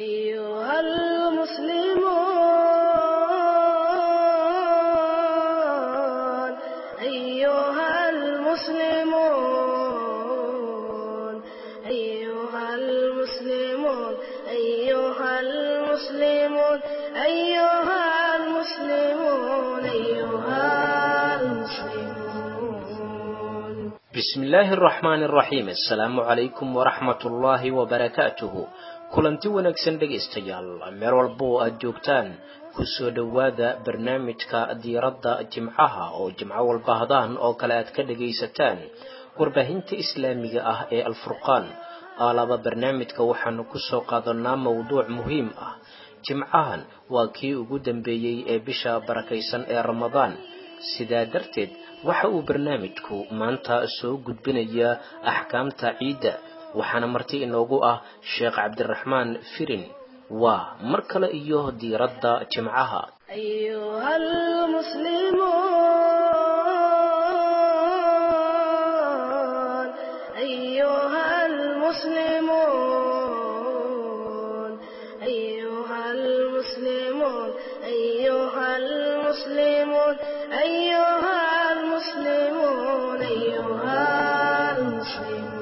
أيها المسلمون أيها المسلمون أيها المسلمون أيها المسلمون أيها المسلمون أيها المسلمون bismi illaahi araxmaani araxiim assalaamu calaykum waraxmat ullaahi wabarakaatuhu kulanti wanaagsan dhegaystayaal meel walba oo aad joogtaan kusoo dhowaada barnaamijka diiradda jimcaha oo jimco walba hadaan oo kale aad ka dhagaysataan warbaahinta islaamiga ah ee alfurqaan aalaba barnaamijka waxaanu kusoo qaadanaa mowduuc muhiim ah jimcahan waa kii ugu dambeeyey ee bisha barakaysan ee ramadaan sidaa darteed waxa uu barnaamijku maanta soo gudbinayaa axkaamta ciidda waxaana marti inoogu ah sheekh cabdiraxmaan firin waa mar kale iyo diiradda jimcaha أيها المسلمون أيها المسلمون أيها المسلمون أيها المسلمون أيها المسلمون أيها المسلمون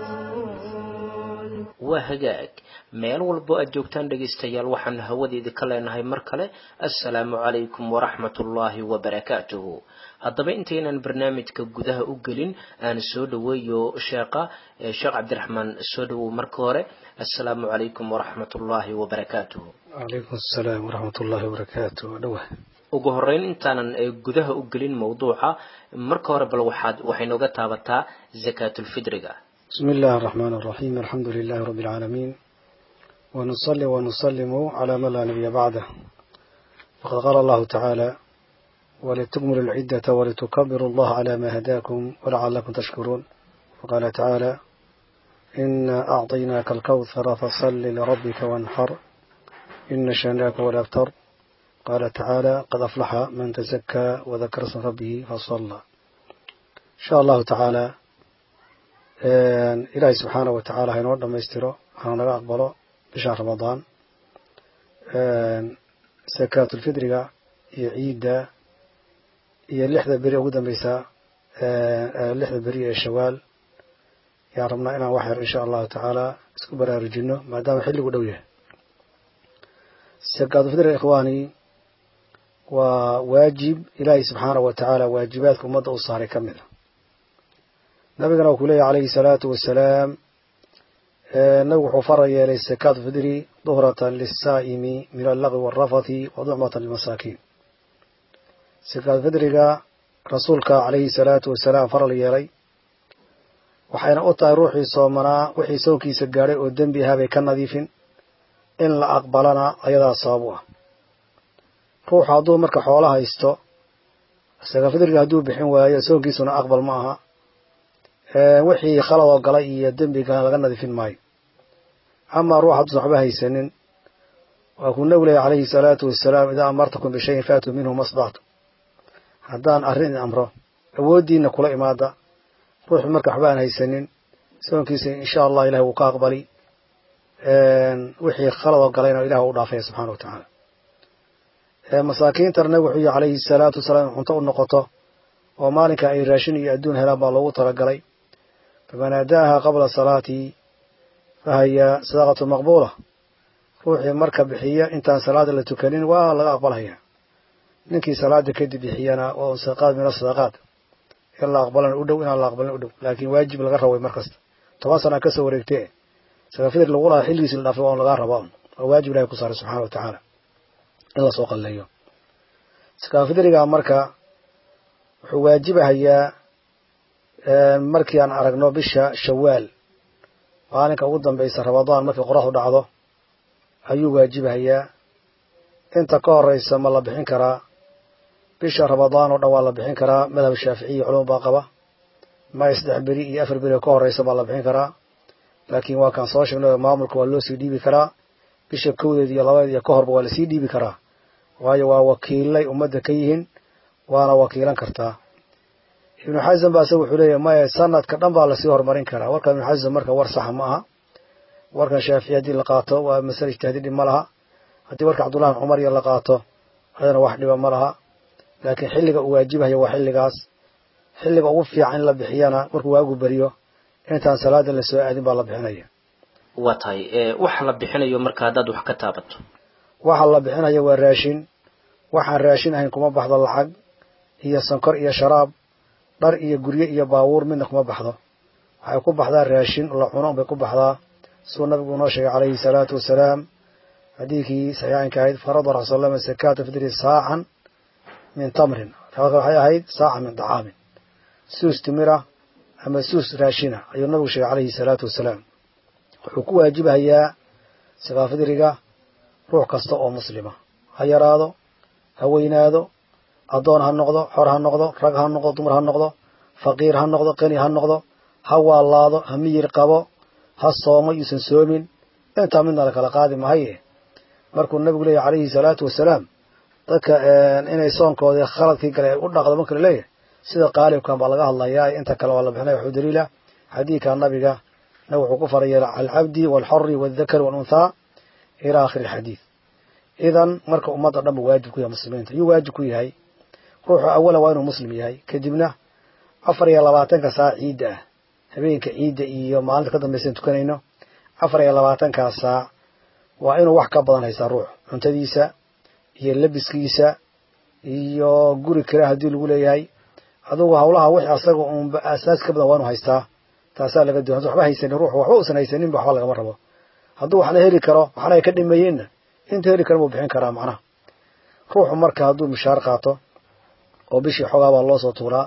waa hagaag meel walbo aad joogtaan dhegaystayaal waxaan hawadeeda ka leenahay mar kale assalaamu calaykum waraxmatullaahi wabarakaatuhu haddaba intaynan barnaamijka gudaha u gelin aan soo dhoweeyo sheekha eh, sheekh cabdiraxmaan soo dhowow marka hore assalaamu calaykum waraxmatullaahi wabarakaatuhu calaykum asalaam waraxmat ullaahi wabarakaatu dhowah ugu horeyn intaanan eh, gudaha u gelin mowduuca marka hore bal waxaad waxay nooga taabataa zakaatulfidriga bismi illaahi araxmaan araxiim alxamdu lilaahi rabbi alcaalamiin ونصلي ونسلم على من لا نبي بعده فقد قال الله تعالى ولتكملوا العدة ولتكبروا الله على ما هداكم ولعلكم تشكرون وقال تعالى إنا أعطيناك الكوثر فصل لربك وانحر إن شانئك ولا أبتر قال تعالى قد أفلح من تزكى وذكر اسم ربه فصلى إن شاء الله تعالى إلهي سبحانه وتعالى هينور لما يستره هنغا أقبله bisha ramadaan sakaatulfidriga iyo ciidda iyo lixda beri ugu dambeysa lixda beri ee shawaal yaan rabnaa inaan wax yar insha allahu tacaala isku baraarujino maadaama xilligu dhow yahay sakaatulfidriga ikhwaani waa waajib ilaahay subxaanahu wa tacaala waajibaadka ummadda u saaray ka mid a nabigana uu ku leeyahy calayhi salaatu wasalaam nabigu wuxuu faral yeelay sakaat fidri duhratan lisaa'imi min allaqwi waalrafathi wa ducmatan lilmasaakiin sakaat fidriga rasuulka calayhi salaatu wasalaam faral yeelay waxayna u tahay ruuxii soomanaa wixii soonkiisa gaadhay oo dembi ahaa bay ka nadiifin in la aqbalana ayadaa sabab u ah ruuxu hadduu marka xoolo haysto sakaat fidriga hadduu bixin waayo soonkiisuna aqbal ma aha wixii khaladoo galay iyo dembiga laga nadiifin maayo amaa ruux hadduusan waxba haysanin waa kuu nabigu lehy calayhi salaatu wasalaam idaa amartakum bishayin faatuu minhu masdactu haddaan arrin idin amro awooddiina kula imaada ruuxu marka waxba aan haysanin soonkiisa insha allah ilahi wuu ka aqbali wixii khaladoo galayna ilah u dhaafaya subxana wa tacaala masaakiintana nabigu wuxuu yihi calayhi salaatu wasalaam in cunto u noqoto oo maalinka ay raashin iyo adduun helaan baa loogu talagalay faman aadaaha qabla salaati fahiya sadaqatu maqbuula ruuxii marka bixiya intaan salaada la tukanin waa laga aqbalhaya ninkii salaada kadib bixiyana waa un sadaqaad min asadaqaat in la aqbalana u dhow inaan la aqbalin u dhow laakiin waajib laga rabay mar kasta toban sana kasoo wareegtee sakafidr lagu lahaa xilligiisi la dhaafay waa un lagaa rabaa un waa waajib ilahay ku saaray subxana wa tacaala in lasoo qalleeyo sakafidriga marka wuxuu waajibahayaa markii aan aragno bisha shawaal maalinka ugu dambeysa ramadaan markii qoraxdu dhacdo ayuu waajibahayaa inta ka horeysa ma la bixin karaa bisha ramadaan oo dhan waa la bixin karaa madhab shaaficiya culum baa qaba maya saddex beri iyo afar beri oo ka horeysa baa la bixin karaa laakiin waa kaan soo sheegnay maamulka waa loo sii dhiibi karaa bisha kowdeed iyo labadeed iyo ka horba waa lasii dhiibi karaa waayo waa wakiilay ummadda ka yihiin waana wakiilan kartaa ibnu xasan ba isaga wuxuu leeyahy maya sanadka dhan baa lasii horumarin karaa warka ibnu xasan marka war saxa ma aha warkan shaafici haddii la qaato waa masale ijtihaadi dhib ma laha haddii warka cabdullahi bin cumar iyo la qaato ayadana wax dhiba ma laha laakiin xilliga uu waajibayo waa xilligaas xilliga ugu fiican in la bixiyana markuu waagu beriyo intaan salaada la soo aadin baa la bixinaya waa tahay waxa la bixinayo marka haddaad wax ka taabato waxa la bixinaya waa raashin waxaan raashin ahayn kuma baxdo lacag iyo sankor iyo sharaab dhar iyo guryo iyo baabuur midna kuma baxdo waxay ku baxdaa raashin la cuno bay ku baxdaa siduu nabigu noo sheegay calayhi salaatu wasalaam xadiidkii saxiixaynka ahayd farada rasul sal slam sakaata fidri saacan min tamrin riwaad waxay ahayd saaca min dacaamin suus timira ama suus raashina ayuu nabigu sheegay calayhi salaatu wasalaam wuxuu ku waajibahayaa sakaafidriga ruux kasta oo muslima ha yaraado ha weynaado addoon ha noqdo xor ha noqdo rag ha noqdo dumar ha noqdo faqiir ha noqdo qani ha noqdo ha waalaado ha miyir qabo ha soomo yuusan soomin intaa midna la kala qaadi mahaye markuu nabigu leeyahy calayhi salaatu wasalaam dadka inay soonkoodii khaladkii gale u dhaqdo marka la leeyahay sida qaalibkan baa laga hadlayaa inta kale waa la bixinaya waxuu daliila xadiidka nabiga nabig wuxuu ku faray alcabdi waalxori waaldakari waalunthaa ilaa aakhiri alxadiid idan marka ummadda dhan buu waajib ku yahay muslimiinta yuu waajib ku yahay ruuxu awalan waa inuu muslim yahay kadibna afar iyo labaatanka saac ciidda ah habeenka ciidda iyo maalinta ka dambaysan tukanayno afar iyo labaatankaa saac waa inuu wax ka badan haystaa ruux cuntadiisa iyo labiskiisa iyo guri kale haddii lagu leeyahay adugu hawlaha wix asaga uunba aasaas ka badan waa inuu haystaa taasaa laga duwan haddu waxba haysanin ruux waxba uusan haysaninba waxba lagama rabo hadduu waxna heli karo waxna ay ka dhimeeyeenna inta heli kara buu bixin karaa macnaha ruuxu marka hadduu mishaar qaato oo bishii xoogaa baa loo soo tuuraa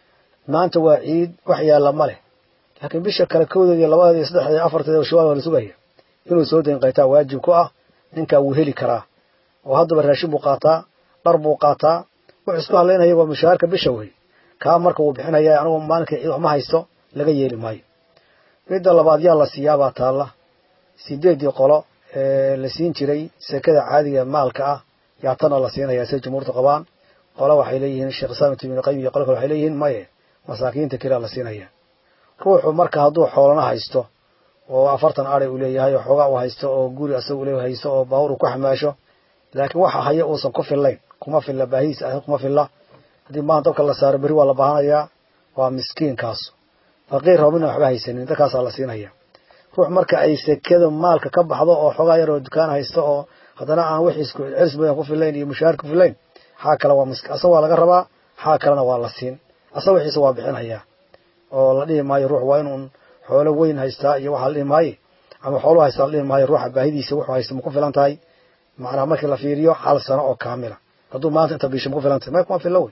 maanta waa ciid wax yaalla ma leh laakiin bisha kale kowdeed iyo labadeed iyo saddexdeed iyo afarteed shawaal waa la sugaya inuu soo dayn qaytaa waajib ku ah ninkaa wuu heli karaa oo haddaba raashin buu qaataa dhar buu qaataa wuxuu isku hadlaynaya waa mushaharka bisha wey kaa marka wuu bixinaya anigu maalinkai ciid wax ma haysto laga yeeli maayo midda labaad yaa la siiyaabaa taalla sideeddii qolo ee la siin jiray sekada caadiga maalka ah yaa tana la siinaya say jumhuurta qabaan qole waxay leeyihiin sheekh islaam ibn qayim iyo qole kale waxay leeyihiin maye masaakiinta kelea la siinaya ruuxu marka hadduu xoolana haysto oo afartan aday uu leeyahay oo xoogaa uu haysto oo guri asaga ule haysto oo baawur uu ku xamaasho laakiin waxa haya uusan ku fillayn kuma filla baahidiisa ah kuma filla haddii maanta dabka la saaro berri waa la baahanayaa waa miskiinkaas faqiir rabo midna waxba haysanin dadkaasaa la siinaya ruux marka ay sekada maalka ka baxdo oo xoogaa yar oo dukaan haysto oo haddana aan wixiis celis badan ku fillayn iyo mushaahar ku fillayn xaa kale waa miski asaga waa laga rabaa xaa kalena waa la siin asaga wixiisa waa bixinayaa oo la dhihi maayo ruux waa inuun xoolo weyn haystaa iyo waxaa la dhihi maaye ama xoolu haystaa la dhihi maayo ruuxa baahidiisa wuxuu haysta ma ku filan tahay macnaa markii la fiiriyo hal sano oo kaamila hadduu maanta inta bisha ma ku filan tahay may kuma filla wey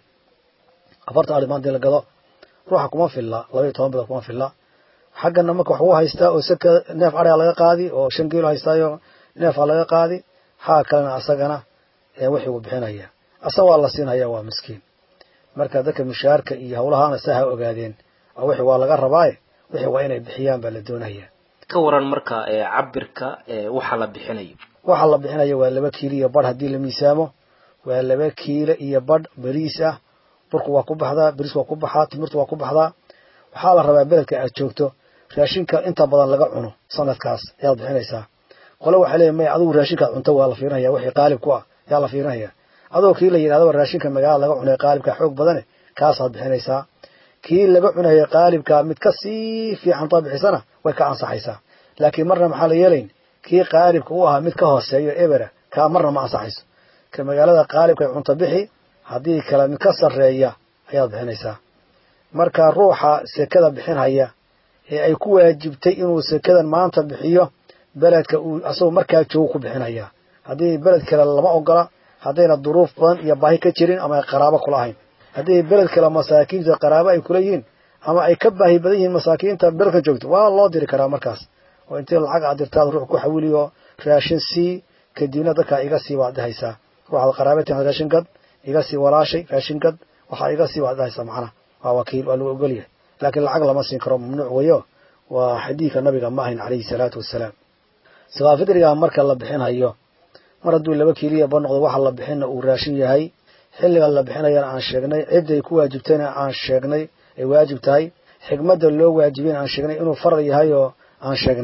afartan ari maanta in la gado ruuxa kuma filla laba iyo toban bilood kuma filla xaggana marka wax uu haystaa oo seka neef araa laga qaadi oo shan kiilo haystaayo neefaa laga qaadi xaa kalena asagana wixii uu bixinaya asaga waa la siinaya waa miskiin marka dadka mushaharka iyo hawlahaana saa ha ogaadeen wixii waa laga rabaaye wixii waa inay bixiyaan baa la doonaya ka waran marka cabirka waxa la bixinayo waxa la bixinayo waa laba kiilo iyo badh haddii la miisaamo waa laba kiilo iyo badh beriis ah burku waa ku baxdaa beriis waa ku baxaa timirtu waa ku baxdaa waxaa la rabaa beledka aad joogto raashinka inta badan laga cuno sanadkaas ayaad bixinaysaa qole waxay leeyihin maya adigu raashinkaad cunto waa la fiirinaya wixii qaalib ku ah yaa la fiirinaya adoo kii la yidhahdaba raashinka magaalada laga cunay qaalibka xoog badane kaasaad bixinaysaa kii laga cunaya qaalibka mid ka sii fiican too bixisana way ka ansaxaysaa laakiin marna maxaa la yeelayn kii qaalibka u ahaa mid ka hooseeyo ebera kaa marna ma ansaxayso ka magaalada qaalibka cunto bixi haddii kale mid ka sarreeya ayaad bixinaysaa marka ruuxa sekada bixinhaya ee ay ku waajibtay inuu sekadan maanta bixiyo beledka uu asagoo markaa joogo ku bixinaya haddii beled kale lama ogola haddayna duruuf badan iyo baahi ka jirin ama ay qaraabo kula ahayn haddii beled kale masaakiinta qaraabo ay kula yihiin ama ay ka baahi badan yihiin masaakiinta beledka joogto waa loo diri karaa markaas oo intii lacag aad dirtaad ruux ku xawiliyo raashin sii kadibna dadkaa iga sii baad dhahaysaa ruuxaad qaraabatan raashin gad iga sii walaashay raashin gad waxaa iga sii baad dhahaysaa macnaha waa wakiil waa lagu ogolyahay laakiin lacag lama siin karo mamnuuc weyo waa xadiidka nabiga ma ahayn calayhi salaatu wasalaam sakaafidriga marka la bixinhayo mar hadduu laba kiiliya ba noqdo waxa la bixinna uu raashin yahay xilliga la bixinayana aan sheegnay cidday ku waajibtayna aan sheegnay ay waajib tahay xigmadda loo waajibiyana aan sheegnay inuu farad yahay oo aan sheegnay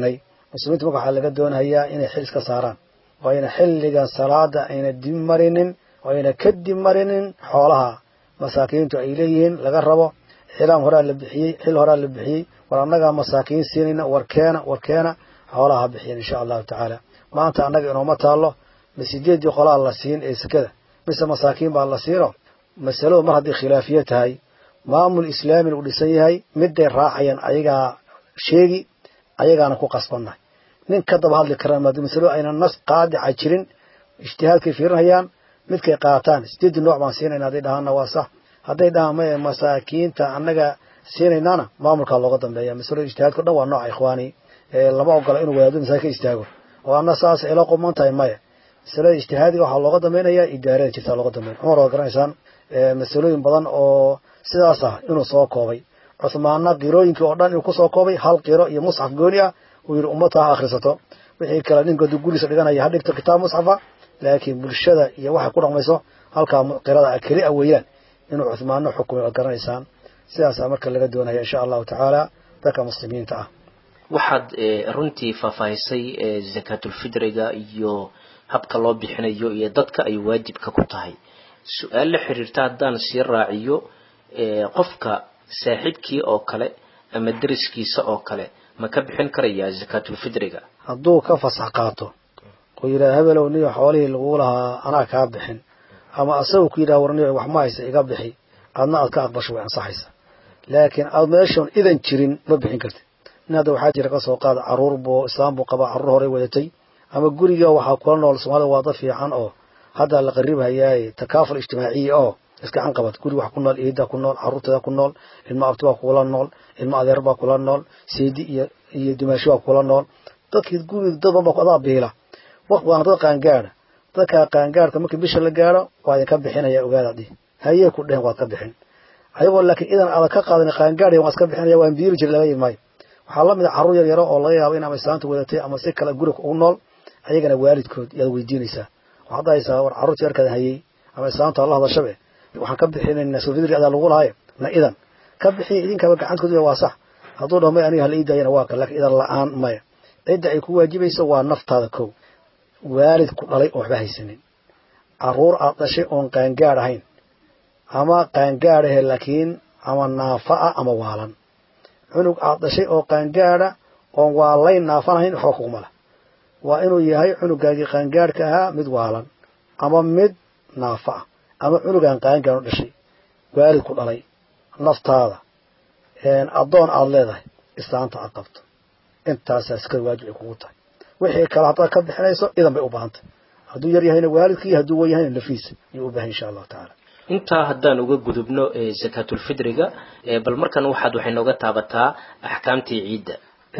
muslimiinta marka waxaa laga doonayaa inay xil iska saaraan oo ayna xilligan salaada ayna dib marinin oo ayna ka dib marinin xoolaha masaakiintu ay leeyihiin laga rabo xilaam horaa la bixiyey xil horaa la bixiyey war annagaa masaakiin siinayna warkeena warkeena xoolaha ha bixiyan insha allahu tacaala maanta annaga inooma taallo ma sideeddii qolaa la siin ee sekada mise masaakiin baa la siino masaladu mar haddii khilaafiye tahay maamul islaamin uu dhisan yahay miday raacayaan ayagaa sheegi ayagaana ku qasbannahay nin ka daba hadli karaan maadi masalo ayna nas qaadica jirin ijtihaadkay fiirinayaan midkay qaataan sideeddii nooc baan siinayna hadday dhahaanna waa sax hadday dhahaan maye masaakiinta annaga siinaynaana maamulkaa looga dambeeya masalada ijtihaadka o dhan waa nooca ikhwaani lama ogola inuu wadaado masaakin ka istaago oo anna saas ila quman tahay maya masalada ijtihaadiga waxaa looga dambeynaya idaarada jirtaa looga dambeyn cumar waa garanaysaan masalooyin badan oo sidaas ah inuu soo koobay cuhmaanna qirooyinkii oo dhan inuu kusoo koobay hal qiro iyo musxaf gooni ah uu yidhi ummata ha akhrisato wixii kale ninka haduu guriisa dhiganaya ha dhigto kitaab musxafa laakiin bulshada iyo waxay ku dhaqmayso halkaa qirada keli a weeyaan inuu cuhmaano xukumay waad garanaysaan sidaasaa marka laga doonaya insha allahu tacaala dadka muslimiinta ah waxaad runtii faahfaahisay zakaatulfidriga iyo habka loo bixinayo iyo dadka ay waajibka ku tahay su-aal la xiriirta haddaan sii raaciyo qofka saaxiibkii oo kale ama deriskiisa oo kale ma ka bixin karayaa zakaatulfidriga hadduu ka fasax qaato oo yidhaha hebelow niyo xoolihii lagu lahaa anaa kaa bixin ama asagu ku yidhaha war niyo wax ma haysa iga bixi adna aad ka aqbasho way ansaxaysa laakiin aad meeshoon idan jirin ma bixin kartid nin hadda waxaa jira kasoo qaada caruur buu islaam buu qabaa carruur horey wadatay ama guriga waxaa kula nool soomaalida waa dad fiican oo hadda la qaribhayaaye takaaful ijtimaaciya oo iskacan qabad guri wax ku nool iida ku nool carruurteeda ku nool ilmo abti baa kula nool ilmo adeer baa kula nool seedi iyo iyo dimaashi baa kula nool dadkii guriga dad badan baa adaa biila waana dad qaangaada dadka qaangaadhka markii bisha la gaadho waa idinka bixinaya ogaada dhi hayee ku dhehen waad ka bixin ayagoo laakiin idan aadan ka qaadan qaangaadhay waan iska bixinaya waan biiri jira laga imaayo waxaa la mid a carruur yar yaro oo laga yaabo in ama islaanta wadatay ama si kale guriga ugu nool ayagana waalidkood yaad weydiinaysaa waxaad dhahaysaa war carruurta yarkaada hayey ama islaanta alla hadashabe waxaan ka bixinaynaa sofidri adaa lagu lahaye na idan ka bixiya idinkaba gacantkooda waa sax hadduu dhaho may aniga hala ii daayana waa kan lakin idan la-aan maya cidda ay ku waajibayso waa naftaada kow waalid ku dhalay oon waxba haysanin carruur aad dhashay oon qaangaadh ahayn ama qaangaadh ahe laakiin ama naafa ah ama waalan cunug aad dhashay oo qaangaadha oon waalayn naafan ahayn waxba kuguma leh waa inuu yahay cunugaagii qaangaadhka ahaa mid waalan ama mid naafa ah ama cunugaan qaangaadh u dhashay waalid ku dhalay naftaada addoon aada leedahay islaanta aad qabto intaasaa iskada waajib ay kugu tahay wixii kale haddaad ka bixinayso idan bay u baahantay hadduu yar yahayna waalidkii hadduu wan yahayna lafiisa ayuu u bahan insha allahu tacaala intaa haddaan uga gudubno zakaatulfidriga bal markan waxaad waxay nooga taabataa axkaamtii ciidda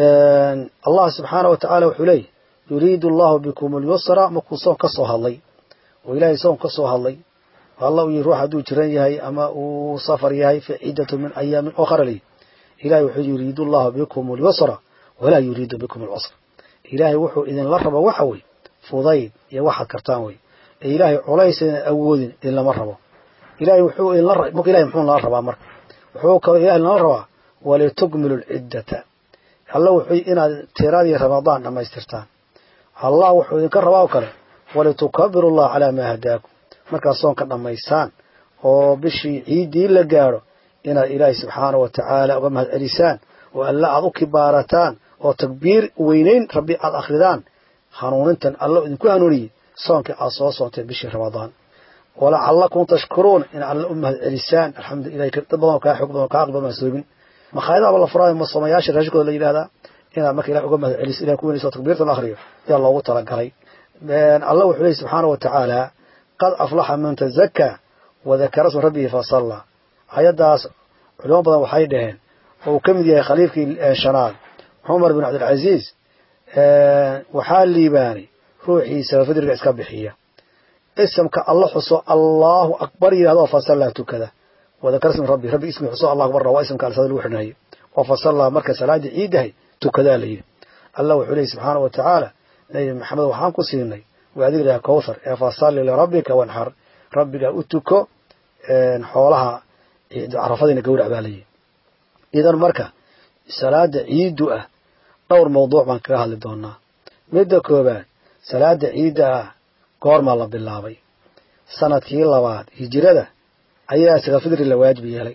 allah subxaana wa tacaala wuxuu leeyahy yuriidu allahu bikum alyusra markuu soon ka soo hadlay oo ilaahay soon ka soo hadlay alla uu yihi ruux hadduu jiran yahay ama uu safar yahay fa ciddatu min ayaamin okhra ley ilahay wuxuu yuriidu allahu bikum alyusra walaa yuriidu bikum alcusra ilaahay wuxuu idinla rabo waxa wey fudayd iyo waxaad kartaan wey ee ilaahay culays idan awoodin idinlama rabo ilahay wuxuu idinla marka ilahay muxuu nala rabaa marka wuxuu kaloo ilahay nala rabaa walitukmilu lciddata alla wuxuu inaad tiradii ramadaan dhammaystirtaan allah wuxuu idinka rabaa oo kale walitukabiru allah calaa maa hadaakum markaad soonka dhammaysaan oo bishii ciiddii la gaadho inaad ilaahay subxaana wa tacaala uga mahad celisaan oo alla aad u kibaarataan oo takbiir weynayn rabbi aad akhridaan hanuunintan allo idinku hanuuniyey soonkii aad soo soonteen bishii ramadaan walacallakum tashkuruun in alla u mahad celisaan alxamdulilah dad badan oo kaa xoog badan oo kaa aqli badan soobin makhaayadaaba la furaayo ma soomayaasha raashikooda la yidhahdaa inaad marka ilahi uga mahad celiso ilahi ku weynayso takbiirta la akhriyo ayaa loogu talagalay allah wuxuu leeyay subxaana wa tacaala qad aflaxa man tazakaa wadakara sma rabbihi fasalla ayaddaas culimo badan waxay dhaheen oo uu ka mid yahay khaliifkii shanaad cumar bin cabdilcaziiz waxaa liibaanay ruuxiisa fidriga iska bixiya isamka alla xuso allahu akbar yidhahdo fasallaa tukada wadakara sma rabbi rabbi ismi xuso allah akbar waa ismka alsada lagu xidhnayo oo fasallaa marka salaadii ciidahay tukadaa la yidhi allah wuxuu leeyay subxaana wa tacaala nabi maxamed waxaan ku siinay waadiga laha kowthar ee fasalli lirabbika wanxar rabbiga u tuko xoolaha carafadiina gawrac baa layidhi idan marka salaada ciiddu ah dhowr mawduuc baan kaga hadli doonaa midda koowaad salaada ciidda ah goormaa la bilaabay sanadkii labaad hijirada ayaa sakafidri la waajib yeelay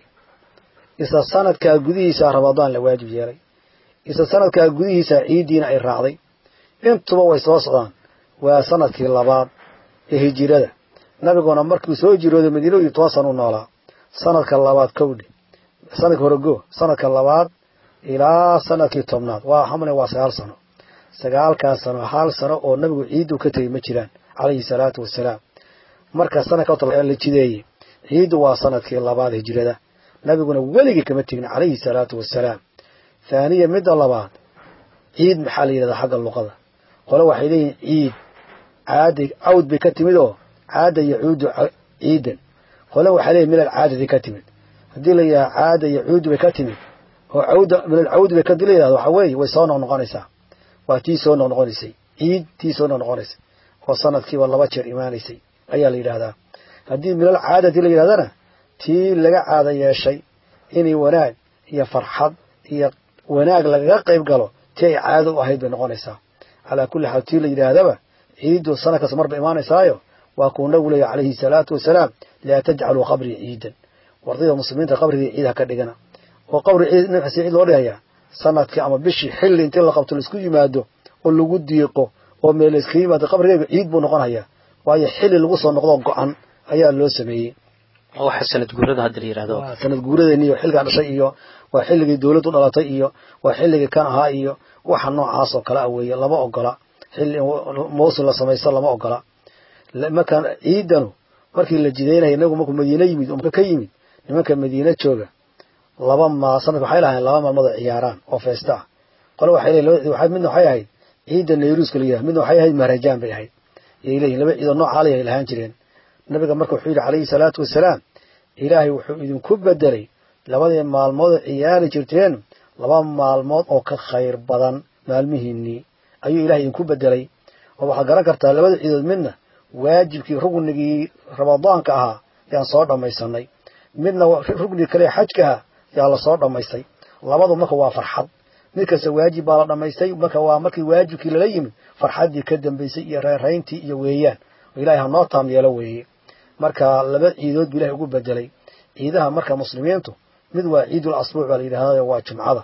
isla sanadkaa gudihiisa ramadaan la waajib yeelay isla sanadkaa gudihiisa ciiddiina ay raacday intuba way soo socdaan waa sanadkii labaad ee hijirada nabiguna markuu soo jirooday madiina iyo toban sana u noolaa sanadka labaad kowdhi sanadka horego sanadka labaad ilaa sanadkii tobnaad waa xamle waa sagaal sano sagaalkaas sano hal sano oo nabigu ciiddu ka tegey ma jiraan calayhi salaatu wasalaam marka sanadka la jideeyey ciiddu waa sanadkii labaad hijirada nabiguna weligii kama tegin calayhi salaatu wasalaam thaaniya midda labaad ciid maxaa la yidhahdaa xagga luqada qole waxay leeyihin ciid caada cawd bay ka timid oo caada yacuudu ciidan qole waxay leeyihin min alcaadadi ka timid haddii la yidhaha caada yacuudu bay ka timid oo cawda min alcawdi bay kadii la yidhahdo waxaa weeye way soo noqnoqonaysaa waa tii soo noqnoqonaysay ciid tii soo noqnoqonaysay oo sanadkiiba laba jeer imaanaysay ayaa la yidhahdaa haddii min alcaadati la yidhahdana tii laga caada yeeshay inay wanaag iyo farxad iyo wanaag lagaga qayb galo tii ay caado u ahayd bay noqonaysaa calaa kulli xaal tii la yidhaahdaba ciiddu sanad kasta marba imaanaysaayo waa kuu nabigu leeyahy calayhi salaatu wasalaam laa tajcaluu qabrii ciidan wardayda muslimiinta qabrigii ciid ha ka dhigana oo qabri ciid nafxasi ciid loo dhigayaa sanadkii ama bishii xilli intii la qabto laisku yimaado oo lagu diiqo oo meel layska yimaado qabrigeyga ciid buu noqonayaa waayo xilli lagu soo noqdo go-an ayaa loo sameeyey waxa sanad guurada hadda la yidhahdo waa sanad guuradeeni iyo xilligaa dhashay iyo waa xilligii dawladdu dhalatay iyo waa xilligii kan ahaa iyo waxa noocaas oo kale a weeye lama ogola xilli mawsim la samaysto lama ogola markaan ciidanu markii la jidaynaya inagu markuu madiine yimid oo ka yimid nimanka madiine jooga laba ma sanadka waxay lahayn laba maalmood oo ciyaaraan oo feesta ah qole waxay leeyihin midna waxay ahayd ciidda nayruuska la yidhaha midna waxay ahayd maharajaan bay ahayd yay leeyihin laba ciidoo nooc caalay ay lahaan jireen nabiga marka wuxuu yidhi calayhi salaatu wasalaam ilaahay wuxuu idinku bedelay labadii maalmood oo ciyaari jirteen laba maalmood oo ka khayr badan maalmihiinnii ayuu ilahay idinku bedelay oo waxaad garan kartaa labada ciidood midna waajibkii rugnigii ramadaanka ahaa yaan soo dhammaysanay midna rugnigii kale xajka ahaa yaa la soo dhammaystay labadu marka waa farxad mid kasta waajib baa la dhammaystay marka waa markii waajibkii lala yimid farxaddii ka dambaysay iyo reerayntii iyo weeyaan oo ilahay hanoo taam yeelo weeye marka laba ciidood buu ilahay ugu bedelay ciidaha marka muslimiintu mid waa ciidul asbuuc baa la yidhahda waa jumcada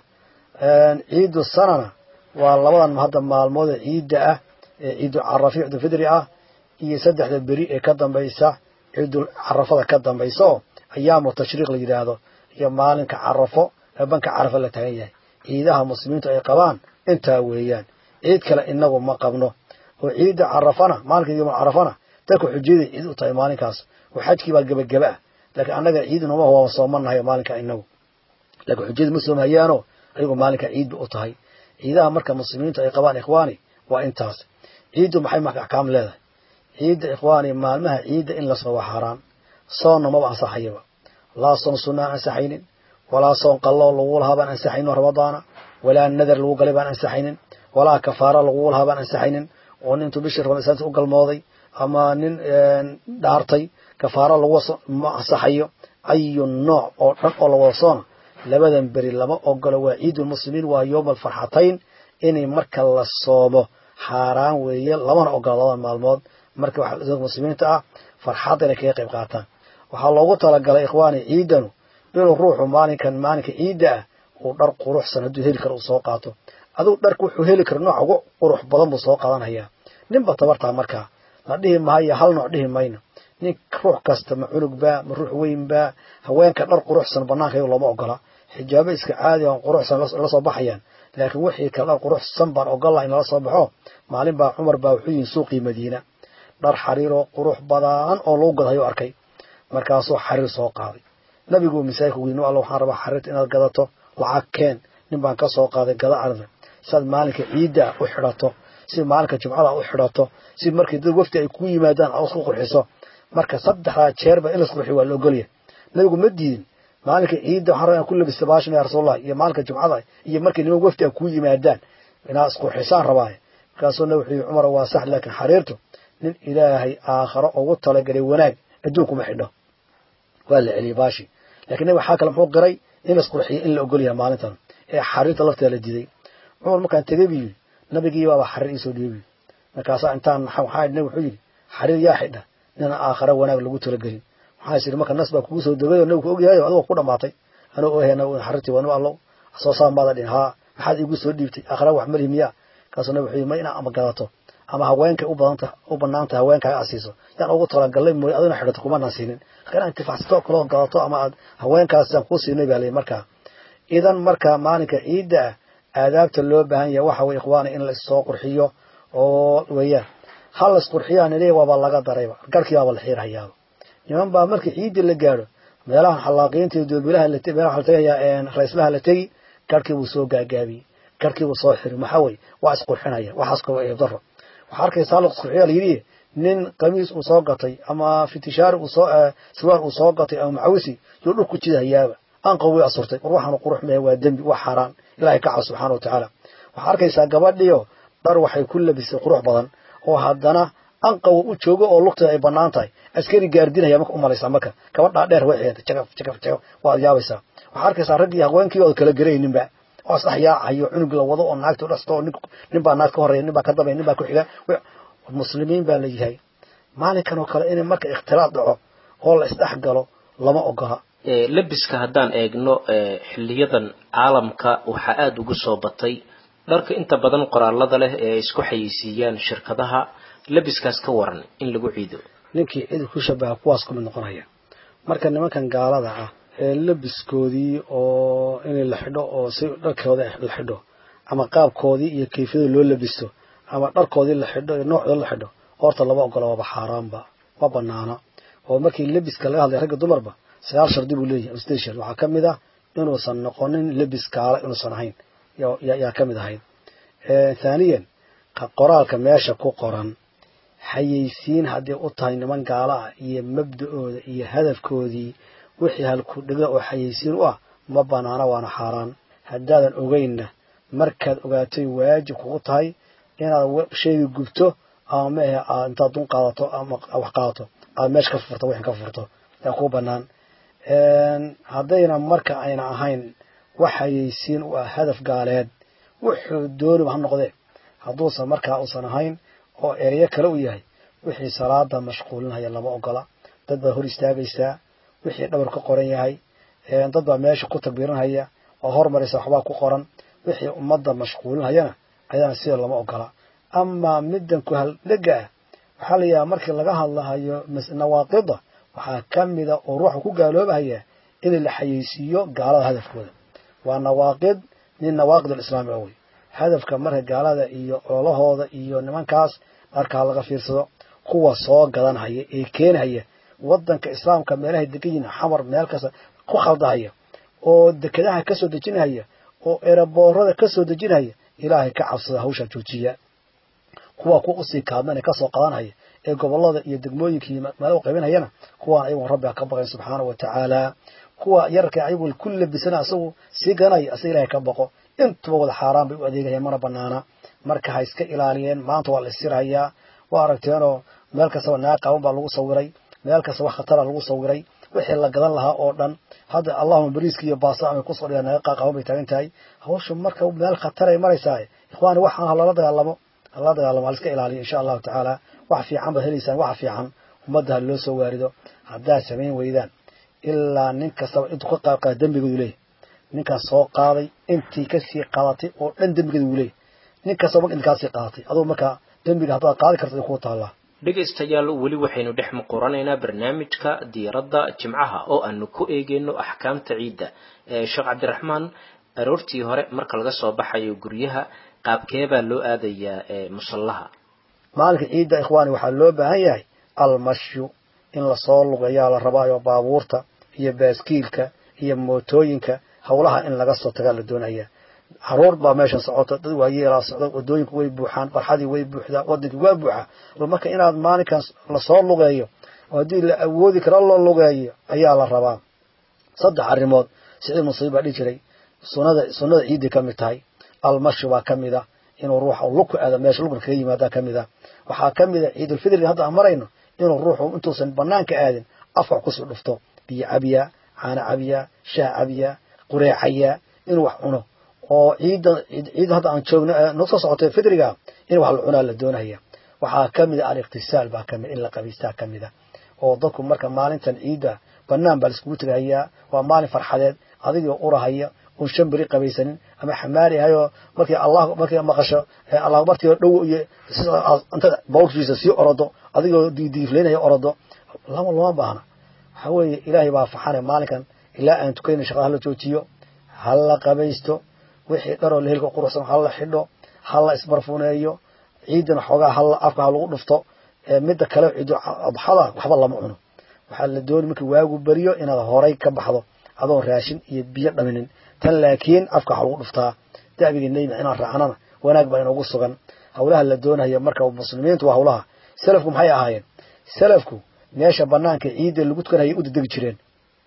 ciidu sanana waa labadan hadda maalmood ciidda ah ee ciidu carafi ciidulfidri ah iyo saddexda beri ee ka dambaysa ciidul carafada ka dambaysa oo ayaamu tashriiq la yidhaahdo iyo maalinka carafo ee banka carafa la taagan yahay ciidaha muslimiintu ay qabaan intaa weeyaan ciid kale inagu ma qabno oo ciidda carafana maalinka yomul carafana dadka xujaday ciid u tahay maalinkaas oo xajkii baa gebageba ah laakiin annaga ciid noma waa soomanahay maalinka inagu laakiin xujada ma soomhayaano ayagu maalinka ciid ba u tahay ciidaha marka muslimiintu ay qabaan ikhwaani waa intaas ciiddu maxay marka axkaam leedahay ciidda ikhwaani maalmaha ciidda in la soo waa xaaraan soonna maba ansaxayaba laa soon sunna aan ansaxaynin walaa soon qalloo lagu lahaa baan ansaxaynin ramadaana walaa nadar lagu galay baan ansaxaynin walaa kafaara lagu lahaa baan ansaxaynin oo nin intuu bishii ramadaanka u galmooday ama nin dhaartay kafaaro lagu ma ansaxayo ayu nooc oo dhan oo la wada soona labadan beri lama ogolo waa ciidulmuslimiin waa yowma alfarxatayn inay marka la soomo xaaraan weeye lamana ogola labadan maalmood marka waxaa muslimiinta ah farxadda inay kaga qayb qaataan waxaa loogu talagalay ikhwaani ciidanu inuu ruuxu maalinkan maalinka ciidda ah uu dhar quruxsan hadduu heli karo uu soo qaato aduu dharka wuxuu heli karo nooc ugu qurux badan buu soo qaadanhayaa ninba tabartaa markaa la dhihi maayo hal nooc dhihi mayno nin ruux kasta ma cunug baa ma ruux weyn baa haweenka dhar quruxsan banaanka iyago looma ogola xijaabo iska caadi on quruxsan la soo baxayaan laakiin wixii kale dhar quruxsan baan ogollaha in lala soo baxo maalin baa cumar baa wuxuu yihin suuqii madiina dhar xariiroo qurux badan oo lagu gadhayo arkay markaasuu xariir soo qaaday nabigu masaajidka weynu alla waxaan rabaa xariirta inaad gadato lacag keen nin baan ka soo qaaday gada arda siaad maalinka ciidda u xidhato si maalinka jumcada u xidhato si markii dad wafdi ay ku yimaadaan aad isku qurxiso marka saddexdaa jeerba in laisqurxiyo waa la ogolya nabigu ma diidin maalinka ciidda waxaan rabaa inaan ku labista baashan ya rasuulallah iyo maalinka jumcada iyo markii niman wafdi ay ku yimaadaan inaad isqurxisaan rabaaye markaasuu nabi wuxuu yihi cumar waa sax laakiin xariirtu nin ilaahay aakharo ugu talagalay wanaag adduunkuma xidho waa la celiyey baashi lakiin nabi waxaa kale muxuu qiray in laisqurxiyo in la ogolyahay maalintan ee xariirta lafteeda la diiday cumar markaan tegey buu yidhi nabigii baaba xariir iisoo dhiibi markaasaa intaan waxaa nabi wuxuu yidhi xariir yaa xidha nina aakhare wanaag lagu talagelin waxaa is yidhi marka nas baa kugu soo degay oo nabigu ogyahay o adigoo ku dhamaatay anuu ohayna xariirtii waa nima allow soo saan baada dhin haa maxaad iigu soo dhiibtay aakhare wax malihi miyaa kaasuu nabi wuxuu yidhi ma inaa ama gadato ama haweenkay u badanta u banaanta haweenkaaga aad siiso yaan ugu talagalay mooy adina xidhato kumanaan siinin marka inaad intifacsato kaloo gadato ama aad haweenkaas yaan kuu siinay baa leeyahy markaa idan marka maalinka ciidda ah aadaabta loo baahan yahay waxa weye ikhwaana in la issoo qurxiyo oo weeyaan ha la isqurxiyaan ileh waaba laga darayba garkii baaba la xiirhayaaba niman baa markii ciidda la gaadho meelahan xallaaqiinta iyo doobilaha meelaha la tegayaa raislaha la tegi garhkii buu soo gaagaabiyey garhkii buu soo xiri maxaa weye waa isqurxinaya waxaas kaba eebdaro waxaa arkaysaa la isqurxiya la yidhi nin qamiis uu soo gatay ama fitishaari uu soo siwaar uu soo gatay ama macawisi yuu dhulku jidahayaaba anqow way asurtay war waxaanu qurux mehe waa dembi waa xaaraan ilahay ka cabo subxana wa tacaala waxaa arkaysaa gabadhiio dhar waxay ku labisay qurux badan oo haddana anqawa u joogo oo lugteeda ay banaan tahay askari gaardinaya marka u malaysaa marka gabadhaa dheer way xeeday jagaf jagaf jagaf waad yaabaysaa waxaa arkaysaa raggii haweenkii ood kala garayninba oo isdhex yaacayo cunug la wado oo naagta dhasto oo nin baa naag ka horreeya nin baa ka dambaya nin baa ku xiga muslimiin baa la yahay maalinkan oo kale in marka ikhtilaad dhaco oo la isdhex galo lama ogola labiska haddaan eegno xiliyadan caalamka waxaa aada ugu soo batay dharka inta badan qoraalada leh ee ay isku xayeysiiyaan shirkadaha labiskaas ka waran in lagu ciido ninkii cid ku shabaha kuwaas ku mid noqonaya marka nimankan gaalada ah ee labiskoodii oo in la xidho oo si dharkooda la xidho ama qaabkoodii iyo kayfiyada loo labisto ama dharkoodii la xidho iyo noocdooda la xidho horta lama ogola waaba xaaraanba ma banaana oo markii labiska laga hadlay ragga dumarba sagaal shardi buu leeyahay sdeed shard waxaa ka mid ah inuusan noqonin labis gaala inuusan ahayn yaa ka mid ahayd thaaniyan qoraalka meesha ku qoran xayeysiin hadday u tahay niman gaala ah iyo mabda-ooda iyo hadafkoodii wixii halku dhiga oo xayeysiin u ah ma banaana waana xaaraan haddaadan ogeynna markaad ogaatay waajib kugu tahay inaad sheegi gubto ama maahe aad intaad dun qaadato ama wax qaadato aad meesha ka furto wixin ka furto yaa kuu banaan haddayna marka ayna ahayn wax xayeysiin u ah hadaf gaaleed wuxuu dooniba ha noqdee hadduusan markaa uusan ahayn oo ereyo kale u yahay wixii salaada mashquulinhaya lama ogola dad baad hor istaagaysaa wixii dhabar ka qoran yahay dad baa meesha ku takbiirinhaya oo hormaraysa waxbaa ku qoran wixii ummadda mashquulinhayana ayadana sida lama ogola amaa middan ku haldhega ah waxaa la yidhaha markii laga hadlahayo nawaaqida waxaa ka mida oo ruuxa ku gaaloobahaya in la xayeysiiyo gaalada hadafkooda waa nawaaqid min nawaaqid alislaami oo wey hadafka marka gaalada iyo ololahooda iyo nimankaas markaa laga fiirsado kuwa soo gadanhaya ee keenhaya wadanka islaamka meelahay degan yihin xamar meel kasta ku khaldahaya oo dekedaha ka soo dejinhaya oo eraboorada ka soo dejinhaya ilaahay ka cabsada hawshaa joojiya kuwa ku usii kaadmana kasoo qadanhaya ee gobolada iyo degmooyinka iyo meela u qaybinhayana kuwaan ayagoon rabbiga ka baqayn subxaana wa tacaala kuwa yararka ayagu ku labisana asagu sii ganaya asa ilahay ka baqo intuba wada xaaraan bay u adeegayaan mana banaana marka ha iska ilaaliyeen maanta waa la isirhayaa waa aragteenoo meel kastaba naag qaaban baa lagu sawiray meel kasta wax khatara lagu sawiray wixii la gadan lahaa oo dhan hadda allahuma bariiska iyo baasa amay kusoo dhigaan naga qaaqaaban bay taagan tahay hawsha marka meel khataray maraysaa ikhwaani waxaan ha lala dagaalamo hala dagaalamo haliska ilaaliyo insha allahu tacaala wax fiican baad helaysaan waxa fiican ummadda ha loo soo waarido haddaad samayn weydaan ilaa nin kastaba intuu ka qaad qaada dembigoodu leeyahy ninkan soo qaaday intii kasii qaadatay oo dhan dembigeeda wuu leeyahy nin kastaba marka intii kaasii qaadatay adugu markaa dembiga haddaad qaadi karta ay kuu taallaa dhegaystayaal weli waxaynu dhex muquranaynaa barnaamijka diiradda jimcaha oo aanu ku eegeyno axkaamta ciidda sheekh cabdiraxmaan aroortii hore marka laga soo baxayo guryaha qaabkee baa loo aadayaa musallaha maalinka ciidda ikhwaani waxaa loo baahan yahay almashyu in lasoo lugayaa la rabaayo baabuurta iyo baaskiilka iyo mootooyinka howlaha in laga soo tagaa la doonaya caruur baa meeshan socota dad waayeelaa socda wadooyinku way buuxaan barxadii way buuxdaa wadankii waa buuxa marka inaad maalinkan lasoo lugeeyo oo haddii la awoodi karo loo lugeeyo ayaa la rabaa saddex arrimood siciid musiib baa dhihi jiray sunada sunnada ciidday ka mid tahay almashi baa ka mid a inuu ruuxa lugku aado meesha lugna kaga yimaadaa ka mid a waxaa ka mid a ciidulfidriga hadda aan marayno inuu ruuxu intuusan banaanka aadin afka wax kusii dhufto biyo cabiyaa caano cabiyaa shaah cabiyaa qureecayaa inuu wax cuno oo ciidda ciidda hadda aan joogno noo soo socotay fidriga in wax la cunaa la doonaya waxaa ka mid a aliqtisaal baa kamid in la qabaystaa ka mid a oo dadku marka maalintan ciidda banaan baa laiskugu tegahayaa waa maalin farxadeed adigoo urahaya un shan beri qabaysanin ama xamaali ahayoo markii allah markii maqasho allah bartiio dhow iyo inta bawlkiisa sii orodo adigoo diidiifleynaya orodo lama lama baahna waxaa weeye ilaahay baa faxane maalinkan ilaa aan tukayna shaqada hala joojiyo hala qabaysto wixii dharoo lehelka quruxsan hala xidho hala isbarfuneeyo ciidan xoogaa hala afka ha lagu dhufto midda kale ciidu adxada waxba lama cuno waxaa la dooni markii waagu beriyo inaad horay ka baxdo adoon raashin iyo biyo dhaminin tan laakiin afka waxa lagu dhuftaa da'bigii nebi inaan raacnana wanaag baa inoogu sugan hawlaha la doonaya marka muslimiintu waa hawlaha salafku maxay ahaayeen salafku meesha banaanka ciidda lagu tukanayay u dedegi jireen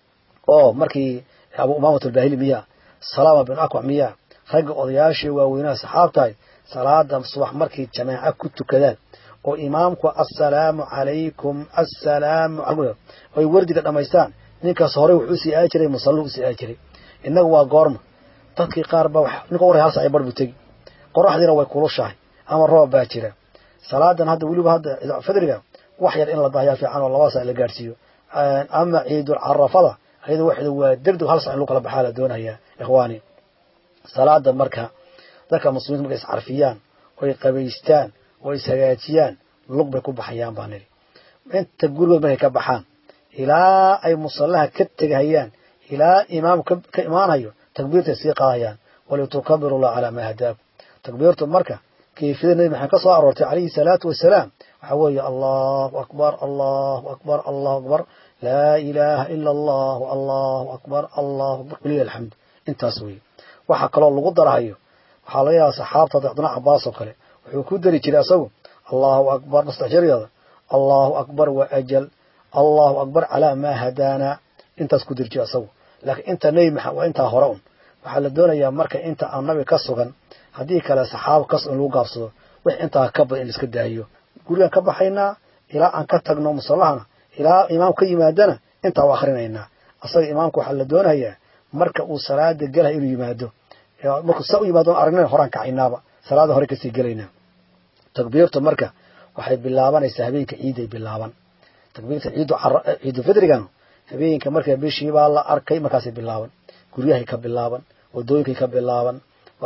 oo markii abu umaamat albahili miyaa salaama bin akwac miyaa ragga odayaashii waaweynaha saxaabtahay salaada subax markay jamaaca ku tukadaan oo imaamku assalaamu calaykum assalaamu ay wardiga dhammaystaan ninkaas horey wuxuu sii aadi jiray musallu usii aadi jiray innagu waa goorma dadkii qaar ba ninka warray hal saaci bar buu tegi qoraxdiina way kulushahay ama roob baa jira salaadan hadda weliba hadda fidriga wax yar in la daayaa fiican oo laba saac la gaadhsiiyo ama ciidul carafada ayada waxda waa degdeg hal saac in lagu kala baxaa la doonayaa ikhwaani salaada marka dadka muslimiinta markay iscarfiyaan oy qabaystaan oo ishagaajiyaan lug bay ku baxayaan baa nidhi inta gurigood markay ka baxaan ilaa ay musallaha ka tegahayaan ilaa imaam ka imaanayo takbiirtay sii qaadayaan walitukabiru llah calaa maa hadaakum takbiirtu marka kayfiyada nebi maxamed ka soo aroortay calayhi salaatu wasalaam waxaa weeye allahu akbar allahu akbar allahu akbar laa ilaaha ila allahu allahu akbar allahu akbar walilah alxamd intaas weeye waxaa kaloo lagu darahayo waxaa laga yaaba saxaabta hadda cabdullah cabaas oo kale wuxuu ku dari jiray asagu allahu akbar nastaxjariyaada allahu akbar wa ajal allahu akbar calaa maa hadaana intaas ku diri jiray asagu laakiin inta nebi maxamed waa intaa hore un waxaa la doonayaa marka inta aan nabi ka sugan haddii kale saxaabo kas in lagu gaabsado wix intaa ka badan in laiska daahiyo gurigaan ka baxaynaa ilaa aan ka tagno musallahana ilaa imaam ka yimaadana intaa u akrinaynaa asaga imaamka waxaa la doonayaa marka uu salaada gelaha inuu yimaado markuu saa u yimaado aragnana horaan kacaynaaba salaada hore kasii gelaynaa takbiirtu marka waxay bilaabanaysaa habeenka ciiday bilaaban takbiirta ciidu ciidu fidrigan habeenka marka bishii baa la arkay markaasay bilaaban guryahay ka bilaaban wadooyinkay ka bilaaban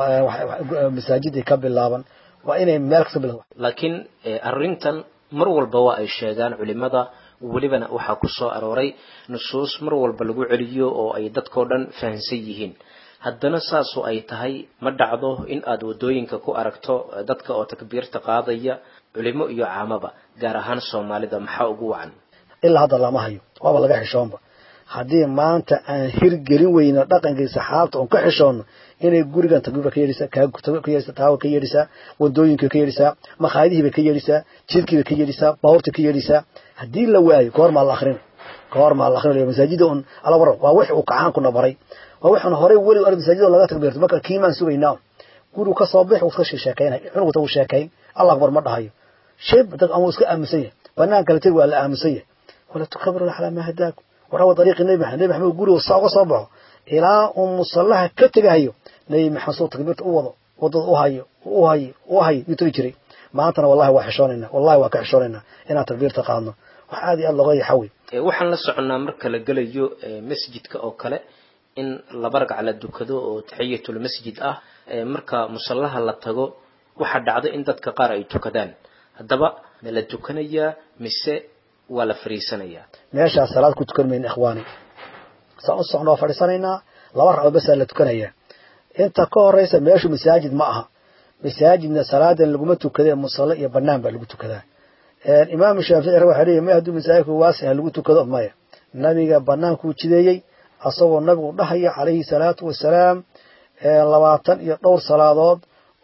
masaajiday ka bilaaban waa inay meel kasta bilaaban laakiin arrintan mar walba waa ay sheegaan culimada welibana waxaa ku soo arooray nusuus mar walba lagu celiyo oo ay dadkao dhan fahansan yihiin haddana saasu ay tahay ma dhacdo in aad waddooyinka ku aragto dadka oo takbiirta qaadaya culimo iyo caamaba gaar ahaan soomaalida maxaa ugu wacan ilaa hadda lama hayo waaba laga xishoonba haddii maanta aan hirgelin weyno dhaqankii saxaabta oon ka xishoonno inay gurigan takbiirba ka yeedhisaa ka yeedhisaa taawa ka yeedhisaa wadooyinka ka yeedhisaa makhaayadihiibay ka yeedhisaa jidkiibay ka yeedhisaa baabuurta ka yeedhisaa haddii la waayo goormaa la akrin goormaa la akrin masaajida un ala waran waa wix uu kacaan kuna baray waa waxaan horey weli ar masaajida laga takbiirto marka kiimaan sugaynaa gurigu ka soo bix uu iska sheekeynay cunugta uu sheekayn allah akbar ma dhahayo shib dad ama iska aamusan yahay banaan kale tegi waa la aamusan yahay wala tukabiru calaa maa hadaakum warawa dariiqi nebi maxamed nebi maxamed guriga saa uga soo baxo ilaa uu musallaha ka tegahayo nebi maxamed soo takbiirta u wado wadada u hayo u hayo u hayo yuu tagi jiray maantana wallahi waa xishoonaynaa wallahi waa ka xishoonaynaa inaan takbiirta qaadno wax aad iyo aad looga yaxawi waxaan la soconnaa marka la gelayo masjidka oo kale in laba ragc la dukado oo taxiyatul masjid ah marka musallaha la tago waxaa dhacdo in dadka qaar ay tukadaan haddaba ma la tukanayaa mise waa la fariisanayaa meeshaas salaad ku tukan mayna ikhwaani saan u socno waa fadhiisanaynaa laba ragcoo basaa la tukanayaa inta ka horeysa meeshu masaajid ma aha masaajidna salaadan laguma tukadee musalle iyo banaan baa lagu tukadaa imaam shaafici waxaa leeyahy ma hadduu masaajidku waasiha lagu tukado maya nabiga banaankuu jideeyey asagoo nabigu dhahaya calayhi salaatu wasalaam labaatan iyo dhowr salaadood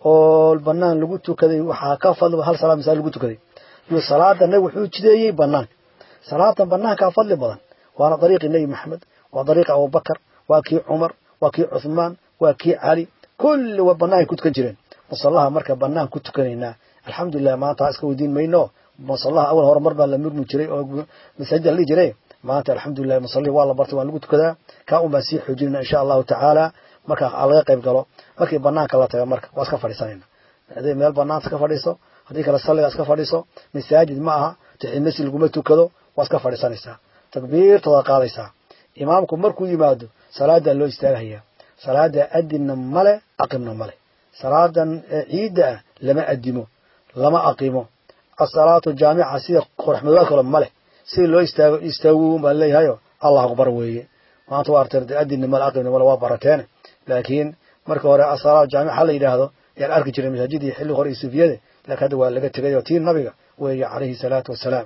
oo banaan lagu tukaday waxaa ka fadli hal salaad masaajid lagu tukaday iyo salaada nabi wuxuu jideeyey banaanka salaadan banaankaa fadli badan waana dariiqii nebi maxamed waa dariiqi abubakar waa kii cumar waa kii cuthmaan waa kii cali kulli wa banaanay ku tukan jireen musallaha marka banaan ku tukanaynaa alxamdulilah maanta iska weydiin mayno musallaha awal hore mar baa la murmi jiray oo masaajida la dhihi jiray maanta alxamdulilah musallihii waa la bartay waan lagu tukadaa kaa un baan sii xoojinayna insha allahu tacaala marka laga qayb galo markii banaanka la taga marka waa iska fadhiisanayna haday meel banaan iska fadhiiso haddii kale salliga iska fadhiiso masaajid ma aha taximasi laguma tukado waa iska fadhiisanaysaa takbiirta waa qaadaysaa imaamku markuu yimaado salaadaa loo istaagahayaa salaada adinna male aqimna male salaadan ciidda ah lama adimo lama aqimo asalaatu jaamica sida qoraxmadoobaad kale male sida loo istaago istaagu baan leeyahayo allah akbar weeye maanta waa artay adinna male aqimna male waa barateene laakiin marka hore asalaatu jaamica ha la yidhaahdo yaan arki jiray masaajidii xilli hore iyo sufiyada laakiin hadda waa laga tegay oo tii nabiga weeye calayhi salaatu wassalaam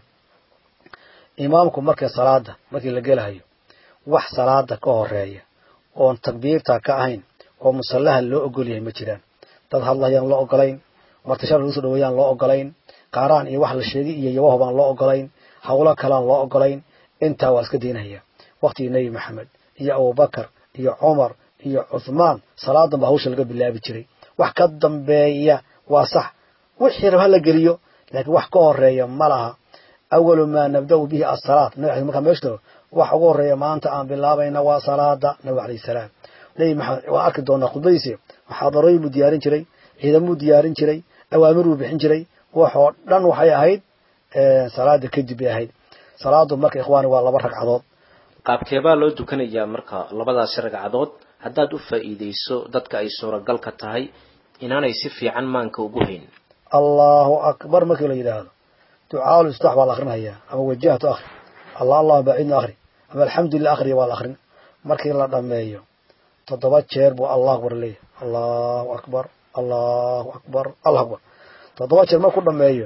imaamku marka salaada markii la gelahayo wax salaada ka horeeya oon takbiirta ka ahayn oo musallaha loo ogol yahay ma jiraan dad hadlayaan loo ogolayn martashar lagu soo dhaweeyaan loo ogolayn qaaraan iyo wax la sheegay iyo yabaho baan loo ogolayn hawlo kalaan loo ogolayn intaa waa iska daynahaya waktigii nebi maxamed iyo abubakar iyo cumar iyo cuthmaan salaadan baa hawsha laga bilaabi jiray wax ka dambeeya waa sax wixii rab ha la geliyo laakiin wax ka horeeya ma laha awalu maa nabda'u bihi asalaat nabi markaa meeshto wax ugu horeeya maanta aan bilaabayna waa salaada nabiga alayhi salaam nebi maxamed waan arki doonaa khudbadiisi muxaadarooyin buu diyaarin jiray ciidamuu diyaarin jiray awaamir buu bixin jiray waxoo dhan waxay ahayd salaada kadib bay ahayd salaadu marka ikhwaani waa laba ragcadood qaabkeebaa loo dukanayaa marka labadaasi ragcadood haddaad u faa'iidayso dadka ay suuragal ka tahay inaanay si fiican maanka ugu hayn allahu akbar markii la yidhaahdo ducaaul istax baa la akrinhayaa ama wajahtu akhri allah allahu baacidna akhri ama alxamdulilah akhriya waa la akrin markii la dhammeeyo toddoba jeer buu allah akbar leeyahy allahu akbar allahu akbar allah akbar toddoba jeer markuu dhammeeyo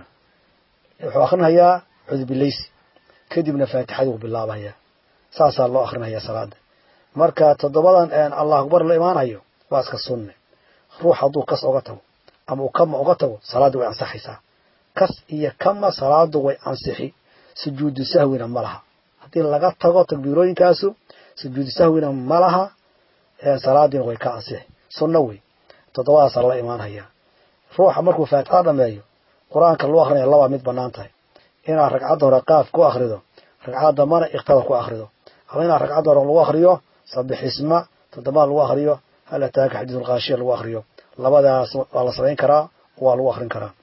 wuxuu akrinhayaa cudbilaysi kadibna faatixadii uu bilaabahayaa saasaa loo akrinhayaa salaada marka toddobadan allah akbar la imaanayo waa iska sunne ruux hadduu kas oga tago ama uu kama oga tago salaadda way ansaxaysaa kas iyo kama salaadu way ansixi sujuudu sahwina ma laha haddii laga tago takbiirooyinkaasu sujuudu sahwina ma laha salaadiina way ka ansixi sunno wey toddobadaasaa la imaanhayaa ruuxa markuu faatixada dhameeyo qur-aanka loo akrinaya labaa mid bannaan tahay inaad ragcadda hore qaaf ku akrido ragcadda dambana ikhtabar ku akrido ama inaad ragcadda hore lagu akriyo sabixisma toddobada lagu akriyo hal ataaka xadiisulkaashiya lagu akriyo labadaas waa la samayn karaa waa lagu akrin karaa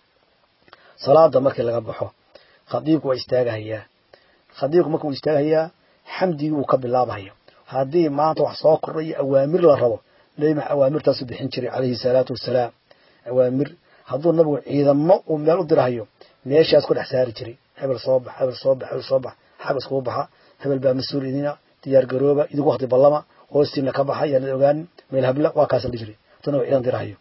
salaada markii laga baxo khadiibku waa istaagahayaa khadiibku marka uu istaagahayaa xamdigii wuu ka bilaabahaya haddii maanta wax soo kordha iyo awaamir la rabo nebi max awaamirtaasu bixin jiray calayhi salaatu wassalaam awaamir hadduu nabigu ciidamo uu meel u dirahayo meeshaas ku dhex saari jiray hebel soo bax hebel soo bax hebel soo bax xag iskugu baxa hebel baa mas-uul idina diyaar garooba idinku wakti ballama hoostiina ka baxa yaanad ogaanin meel habla waa kaasa la jiray hadduu nabigu ciidan dirahayo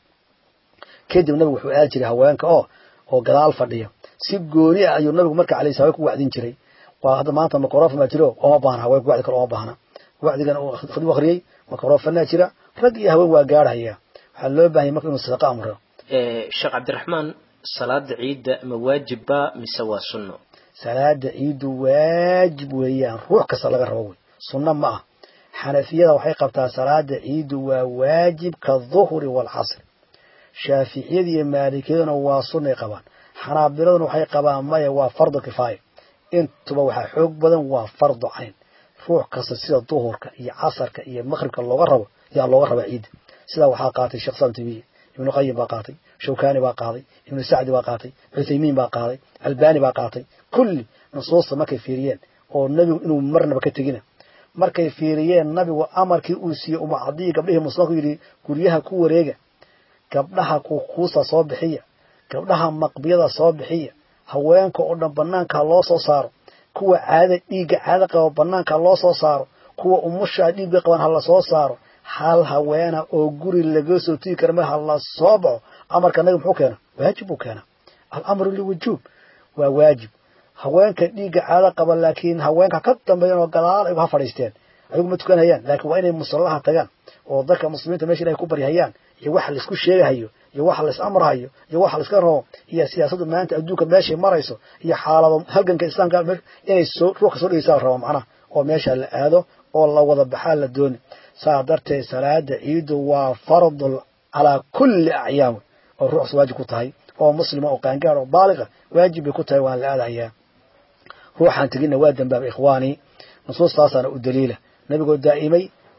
kadib nabigu wuxuu aadi jiray haweenka oo oo gadaal fadhiya si gooni ah ayuu nabigu marka alayhi salaam ku wacdin jiray waa hadda maanta microfon baa jiro ooma baahna haweenka wacdi kale ooma baahna wacdigan uu khudib akhriyey microfonaa jira rag iyo haween waa gaarhaya waxaa loo baahanya marka inuu sadaqa amro sheekh cabdiraxmaan salaada ciidda ma waajibba mise waa sunno salaada ciiddu waajib weeyaan ruux kasta laga rabo wey sunno ma ah xanafiyada waxay qabtaa salaada ciiddu waa waajib ka duhri waalcasr shaaficiyada iyo maalikiyaduna waa sunnay qabaan xanaabiladuna waxay qabaan maya waa fardu kifaaya intuba waxaa xoog badan waa fardu cayn ruux kasta sida duhurka iyo casarka iyo maqribka looga rabo yaa looga rabaa ciidda sidaa waxaa qaatay sheekh islam timiye ibnu qayim baa qaatay shawkani baa qaaday ibnu sacdi baa qaatay cuthaymiin baa qaaday albani baa qaatay kulli nusuusta markay fiiriyeen oo nebigu inuu marnaba ka tegina markay fiiriyeen nabigu amarkii uu siiyey umacadii gabdhihii muslimku yidhi guryaha ku wareega gabdhaha kuukuusa soo bixiya gabdhaha maqbiyada soo bixiya haweenka oo dhan banaanka loo soo saaro kuwa caada dhiigga caada qaba banaanka loo soo saaro kuwa umusha dhiigga qaban ha la soo saaro hal haweena oo guri laga soo tigi kara mar ha la soo baxo amarka nabi muxuu keena waajib buu keena alamru liwujuub waa waajib haweenka dhiigga caado qaba laakiin haweenka ka dambeeyan oo gadaal ay ha fadhiisteen ayagu ma tukanhayaan laakiin waa inay musallaha tagaan oo dadka muslimiinta meesha ilahay ku baryahayaan iyo waxa laisku sheegahayo iyo waxa lais amrahayo iyo waxa laiska rabo iyo siyaasaddu maanta adduunka meeshay marayso iyo xaalado halganka islaamka inay soo ruuxka soo dhegeysaa la raba macnaha oo meesha la aado oo la wada baxaa la dooni saa darteed salaada ciidu waa fardul calaa kulli acyaam oo ruuxs waajib ku tahay oo muslima oo qaangaar oo baaliqa waajib bay ku tahay waan la aadahayaa ruuxaan teginna waa dambaaba ikhwaanii nusuustaasaana u daliila nabigoo daa'imay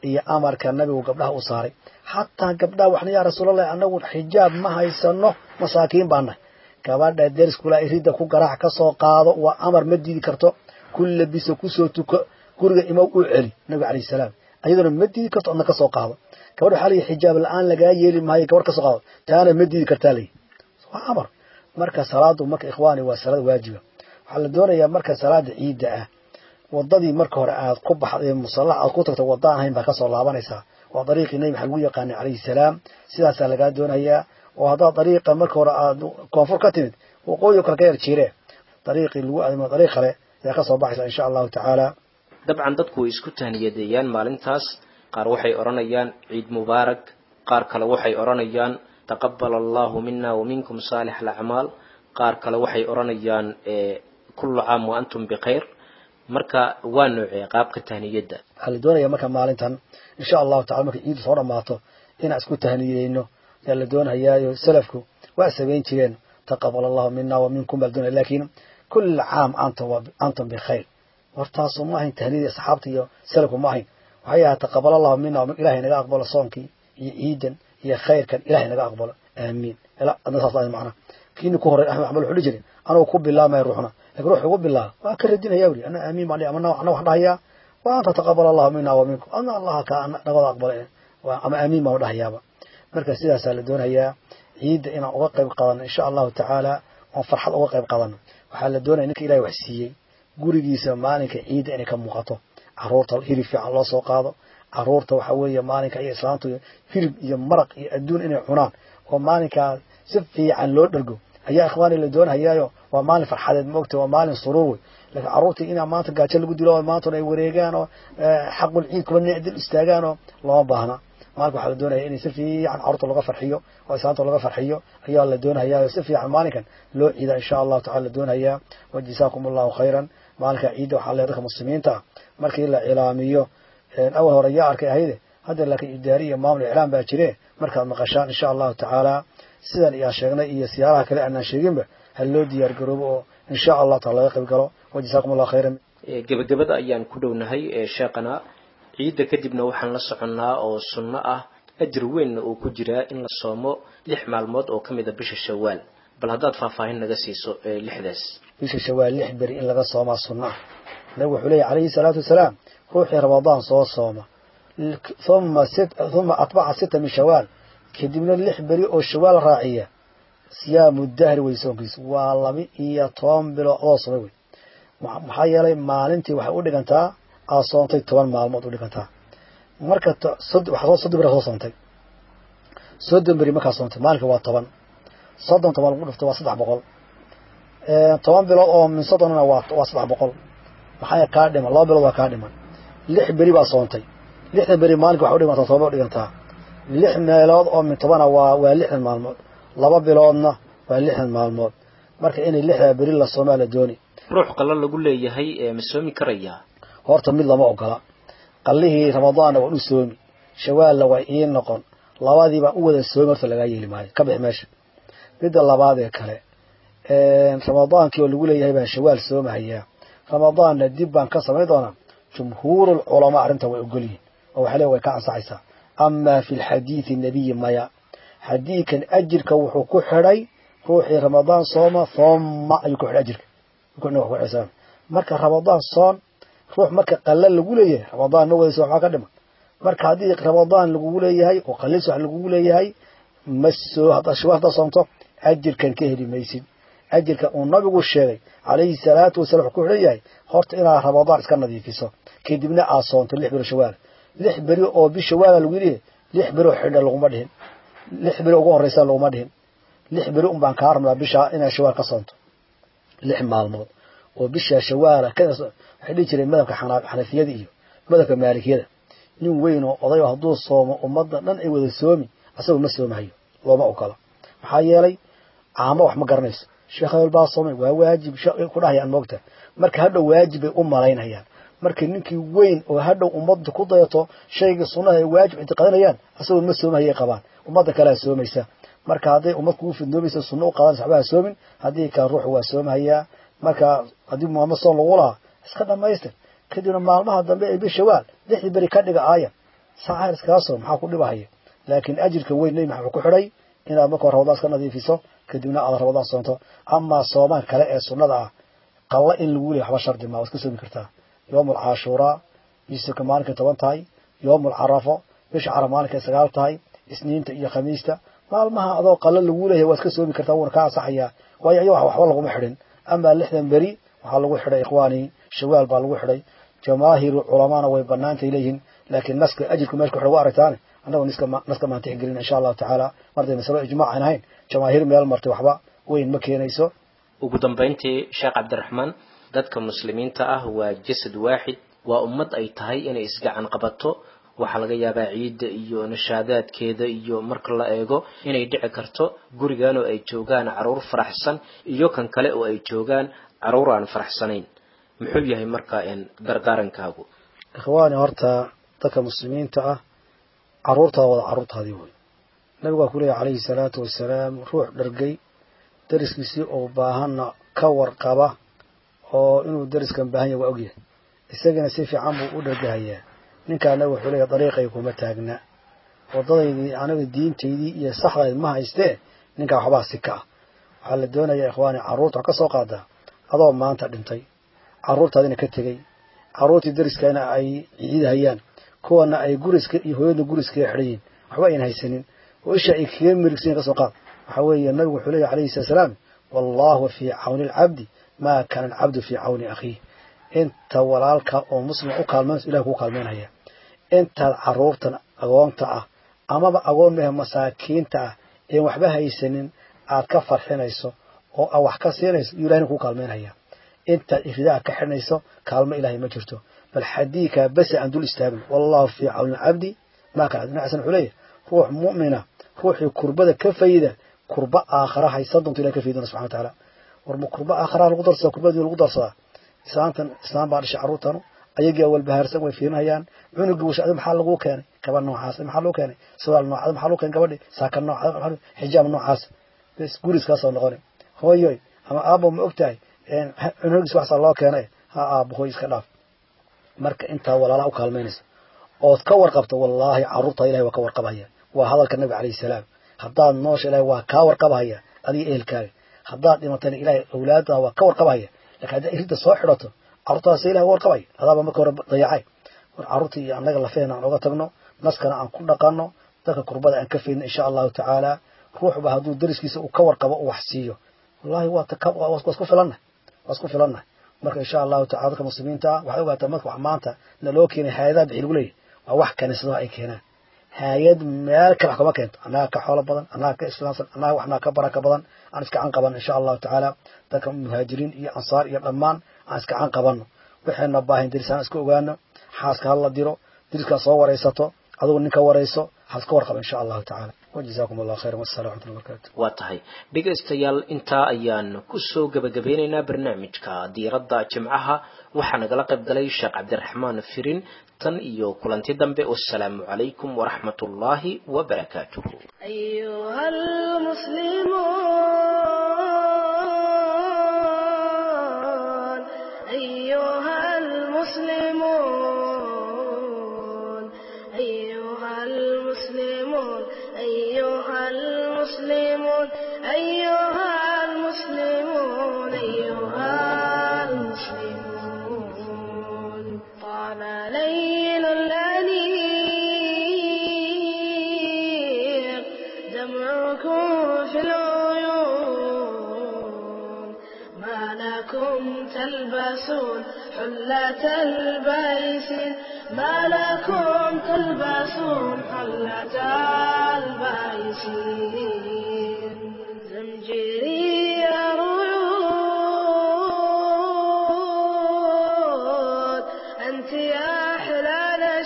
iyo amarka nabigu gabdhaha u saaray xataa gabdhaha waxna yaa rasuulallahi anagu xijaab ma haysano masaakiin baa nahay gabadha deriskula ridda ku garaac ka soo qaado waa amar ma diidi karto ku labiso kusoo tuko guriga imow u celi nabiga calayhi salaam ayaduna ma diidi karto adna ka soo qaado gabadha waxaa layihi xijaab la-aan lagaa yeeli maayo gabar ka soo qaado taana ma diidi kartaa layihi waa amar marka salaadu marka ikhwaani waa salaad waajiba waxaa la doonayaa marka salaada ciidda ah wadadii marka hore aad ku baxday musallax aad ku tagto wadda aan hayn baa kasoo laabanaysaa waa dariiqii nebi maxaa lagu yaqaanay calayhi salaam sidaasaa lagaa doonayaa oo haddaad dariiqa marka hore aad koonfur ka timid waqooyi kale ka yar jiire dariiqii lagu adimo dariiq kale ayaa kasoo baxaysa insha allahu tacaala dabcan dadku way isku tahniyadeeyaan maalintaas qaar waxay odhanayaan ciid mubaarak qaar kale waxay odhanayaan taqabal allahu mina wa minkum saalix alacmaal qaar kale waxay odhanayaan kullu caam wa antum bikhayr marka waa noocee qaabka tahniyadda waxaa la doonaya marka maalintan insha allahu tacala markay ciiddu soo dhammaato inaan isku tahniyeyno ayaa la doonayaayo salafku waa samayn jireen taqabal allahu mina wa minkum baa la doonaya lakin kulla caam antum antum bikhayr hortaasu ma ahayn tahniyadii asxaabta iyo salafku ma ahayn waxay ahaa taqabal allahu mina ilahay naga aqbalo soonkii iyo ciidan iyo khayrkan ilahay naga aqbalo aamiin adna saas ahayn macna kiini ku horay axmed axmed wuxuu dhihi jiray anugu ku bilaamaya ruuxna lakin ruux ugu bilaaba waa ka radinaya wuri ana aamiin baan ama ana wax dhahayaa wa anta taqabal allahu mina wa minkum ana allaha ka nagada aqbala ama aamiin baan dhahayaaba marka sidaasaa la doonayaa ciidda inaan uga qayb qaadano insha allahu tacaala oon farxad uga qayb qaadano waxaa la doonaya ninka ilahay wax siiyey gurigiisa maalinka ciidda inay ka muuqato caruurta hilib fiican loo soo qaado caruurta waxa weeye maalinka iyo islaamtu hilib iyo maraq iyo adduun inay cunaan oo maalinkaa si fiican loo dhergo ayaa ikhwaani la doonhayaayo waa maalin farxadeed maogta waa maalin suruur wey laakiin carruurtii inaa maanta gaajo lagu dilo oo maantuna ay wareegaan oo xaqul ciid kuba dil istaagaan oo looma baahna maalinka waxaa la doonaya in si fiican carruurta laga farxiyo oo islaamta laga farxiyo ayaa la doonhayaa si fiican maalinkan loo ciida insha allahu tacala la doonhayaa wajazaakum allahu khayran maalinka ciidda waxaa leedahay dadka muslimiinta markii la cilaamiyo awal hore yaa arkay ahayde hadda laakiin idaari iyo maamul iclaam baa jire markaad maqashaan insha allahu tacaala sidan iyaa sheegnay iyo siyaaraha kale aanaan sheeginba ha loo diyaar garoobo oo insha allah taala laga qayb galo wajazaakum allahu khayran gebagabada ayaan ku dhownahay sheekhana ciidda kadibna waxaan la soconnaa oo sunno ah ajir weynna uu ku jiraa in la soomo lix maalmood oo ka mid a bisha shawaal bal haddaad faahfaahin naga siiso lixdaas bisha shawaal lix beri in laga soomaa sunno ah nabigu wuxuu leeyahy calayhi salaatu wasalaam ruuxii ramadaan soo sooma uma uma atbaca sita min shawaal kadibna lix beri oo shawaal raaciya siyaamu dahri wey soonkiis waa laba iyo toban bilood adoo somay wey maxaa yeelay maalintii waxay u dhigantaa aad soontay toban maalmood u dhigantaa marka waxaa soddon beri soo soontay soddon beri markaa soontay maalinka waa toban soddon toban lagu dhifto waa saddex boqol toban bilood oo min soddonna waa waa saddex boqol maxaa kaa dhiman laba bilood waa kaa dhiman lix beri baa soontay lixdan beri maalinka waxay udhigantaa toban u dhigantaa lix meelood oo min tobana waa waa lixdan maalmood laba biloodna waa lixdan maalmood marka inay lixdaa beri la soomaa la dooni ruux qalo lagu leeyahay ma soomi karayaa horta mid lama ogola qallihii ramadaanna waan u soomi shawaalna waa ii noqon labadii baan u wada soomi horta lagaa yeeli maayo ka bix meesha midda labaad ee kale ramadaankii oo lagu leeyahay baan shawaal soomahayaa ramadaanna dib baan ka samayn doonaa jumhuurul culamaa arrinta way ogol yihin oo waxay le way ka ansaxaysaa amaa fi lxadiidi nabiyi maya xadiidkan ajirka wuxuu ku xidhay ruuxii ramadaan sooma thumma ayuu ku xidhay ajirka marka ramadaan soon ruux marka qalla lagu leeyahay ramadaan ma wadayso waxbaa ka dhiman marka haddii ramadaan lagugu leeyahay oo qallis wax lagugu leeyahay ma soo haddaad shawa haddaad soomto ajirkan ka heli maysid ajirka uu nabigu sheegay calayhi salaatu wasalam wuxuu ku xidhan yahay horta inaad ramadaan iska nadiifiso kadibna aad soonto lix beri shawaal lix beri oo bi shawaala lagu yidhi lix beri oo xidha laguma dhihin lix beri ugu horreysa laguma dhihin lix beri un baan kaa rabnaa bishaa inaad shawaal ka soonto lix maalmood oo bisha shawaala waxay dhihi jireen madhabka xanafiyada iyo madhabka maalikiyada nin weyn oo odayo hadduu soomo ummadda dhan ay wada soomi asagoo ma soomahayo looma ogola maxaa yeelay caamo wax ma garanayso sheekh hebel baa soomay waa waajib ku dhahayaan moogta marka hadhow waajib bay u malaynayaan marka ninkii weyn oo hadhow ummadda ku dayato shaygii sunnaha ay waajib ictiqaadanayaan asagoo ma soomahayay qabaan ummadda kalea soomaysa marka hadday ummad kugu fidnoomaysa sunno u qaadanaysa waxba ha soomin haddii kale ruuxu waa soomahayaa marka haddii muhammad soon lagu lahaa iska dhamaystir kadibna maalmaha dambe ee bishawaal lixdii beri ka dhiga aaya sacaar iskaga soon maxaa ku dhibahaya laakiin ajirka weyn nebi maxamed ku xidhay inaad marka hore rabadaan iska nadiifiso kadibna aad rabadaan soonto amaa soomaan kale ee sunnada ah qalla in lagu leeyahy waxba shardi maa waad ka soomi kartaa yoomul caashuuraa bisirka maalinkay toban tahay yoomul carafo bisha caraf maalinkay sagaal tahay isniinta iyo khamiista maalmaha adoo qalla lagu leeyahay waad ka soomi kartaa wuuna ka ansaxayaa waayo ayaga waxba laguma xidhin amaa lixdan beri waxaa lagu xidhay ikhwaanii shawaal baa lagu xidhay jamaahiru culamaana way banaantay leeyihiin laakiin naska ajirku meesha ku xidhay waa aragtaane annagu naska maan tixgelin insha allahu tacaala marday masalo ijmaac aan ahayn jamaahiir meel martay waxba weyn ma keenayso ugu dambayntii sheekh cabdiraxmaan dadka muslimiinta ah waa jasad waaxid waa ummad ay tahay inay isgacan qabato waxaa laga yaabaa ciidda iyo nashaadaadkeeda iyo marka la eego inay dhici karto gurigan oo ay joogaan caruur faraxsan iyo kan kale oo ay joogaan caruur aan faraxsanayn muxuu yahay marka dardaarankaagu ikhwaani horta dadka muslimiinta ah caruurtaada wada caruurtaadii wey nabigu waa ku leeyahy calayhi salaatu wasalaam ruux dhargay dariskiisii oo baahanna ka warqaba oo inuu dariskan baahan yahay waa ogyahay isagana si fiican buu u dhargahayaa ninkaana wuxuu leeyahy dariiqay kuma taagna waddadaydii anaga diintaydii iyo saxdayd ma haystee ninkaa waxbaa si ka ah waxaa la doonayaa ikhwaani carruurta wax ka soo qaadaa adoo maanta dhintay carruurtaadina ka tegey carruurtii dariskana ay ciidahayaan kuwana ay guriska iyo hooyadna guriskaga xidhan yihin waxba ayna haysanin oo isha ay kaga mirigsan ka soo qaad waxaa weeye nabigu wuxuu leeyahy alayhi salatu salaam wallahu fii cawni alcabdi maa kaana alcabdu fii cawni akhiih inta walaalka oo muslima u kaalmaynayso ilahay kuu kaalmaynaya intaad carruurtan agoonta ah amaba agoon mehe masaakiinta ah een waxba haysanin aad ka farxinayso oo aad wax ka siinayso iyo ilahina kuu kaalmaynaya intaad iridaa ka xidhnayso kaalmo ilahay ma jirto bal xadiikaa base aan dul istaagin wallahu fii cawni alcabdi maa kaana ibn xasan wuxuu leeyahy ruux mu'mina ruuxii kurbada ka fayda kurba aakhara haysan doonto ilahay ka faydona subxana watacaala warma kurba aakharaha lagu darsadaa kurbadii lagu darsadaa islaantan islaam baa dhashay carruurtanu ayagii awalbahaarsan way fiirinayaan cunugii washacdi maxaa laguu keenay kaba noocaas maxaa loo keenay sawaal noocaas maxaa loo keenay gabadhi saaka noocaas xijaab noocaas bes guriskaasoo noqoni hooyoy ama aabo ma og tahay cunugiis waxsaa loo keenay ha aabo hooy iska dhaaf marka intaa walaalaha u kaalmaynaysa ood ka warqabto wallaahi carruurtaa ilahay waa ka warqabhaya waa hadalka nabiga calayhi salaam haddaad noosha ilahay waa kaa warqabhaya adiga ehelkaaga haddaad dhimatana ilahay awlaadaha waa ka warqabhaya lakin haddaa iridda soo xidhato carruurtaas ilahay waa warqabaya adaaba marka hore dayacay war carruurta iyo annaga lafeena aan oga tagno naskana aan ku dhaqanno dadka kurbada aan ka faydno insha allahu tacaala ruuxba hadduu dariskiisa uu ka warqabo u wax siiyo wallahi waa isku filannahay waa isku filannahay marka insha allahu tacala dadka muslimiinta ah waxay ogaataa marka wax maanta naloo keenay hay-adaha bixi lagu leeyahy waa wax kaniisadaha ay keenaan hay-ad meel kale wax kama keento annaga ka xoolo badan annaga ka islaamsan annaga waxnaa ka baraka badan aan iska can qabanno insha allahu tacaala dadka muhaajiriin iyo ansaar iyo dhammaan aan iska can qabanno waxayna baahayn darisaan iska ogaano xaaska hala diro dariska soo waraysato adugu ninka warayso haas ka warqaba insha allahu tacaala wajazaakum allah khayran wasalam raxmatullahi barakatu waa tahay dhegaystayaal intaa ayaan kusoo gebagabeynaynaa barnaamijka diiradda jimcaha waxaa nagala qayb galay sheekh cabdiraxmaan firin tan iyo kulanti dambe wasalaamu calaykum waraxmat ullaahi wabarakaatuh أيها المسلمون أيها المسلمون أيها المسلمون أيها المسلمون أيها المسلمون أيها المسلمون طال ليل الأنيق دمعكم في العيون ما لكم تلبسون حلة البيس ما لكم تلبسون حلة البيس زمجري ريود أنت يا أحلى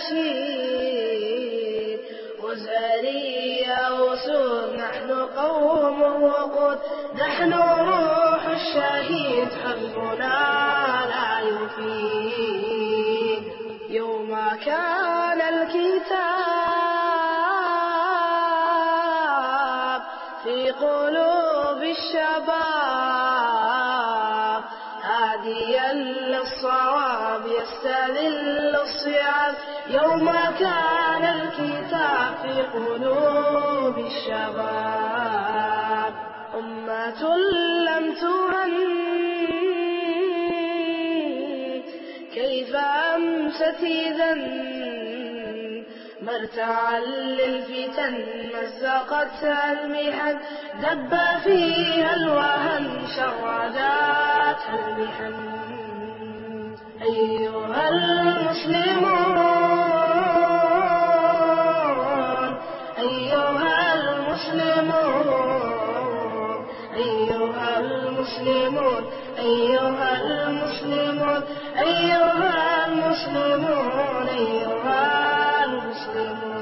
نشيد وزاري يا وسود نحن قوم وقود نحن روح الشهيد حبنا لا يفيد يوم كان الكتاب في قلوب الشباب هاديا للصواب التراب يستذل الصعاب يوم كان الكتاب في قلوب الشباب أمة لم تهن كيف أمست إذا مرتعا للفتن مزقتها المحن دب فيها الوهن شرداتها المحن أيها المسلمون أيها المسلمون أيها المسلمون أيها المسلمون أيها المسلمون أيها المسلمون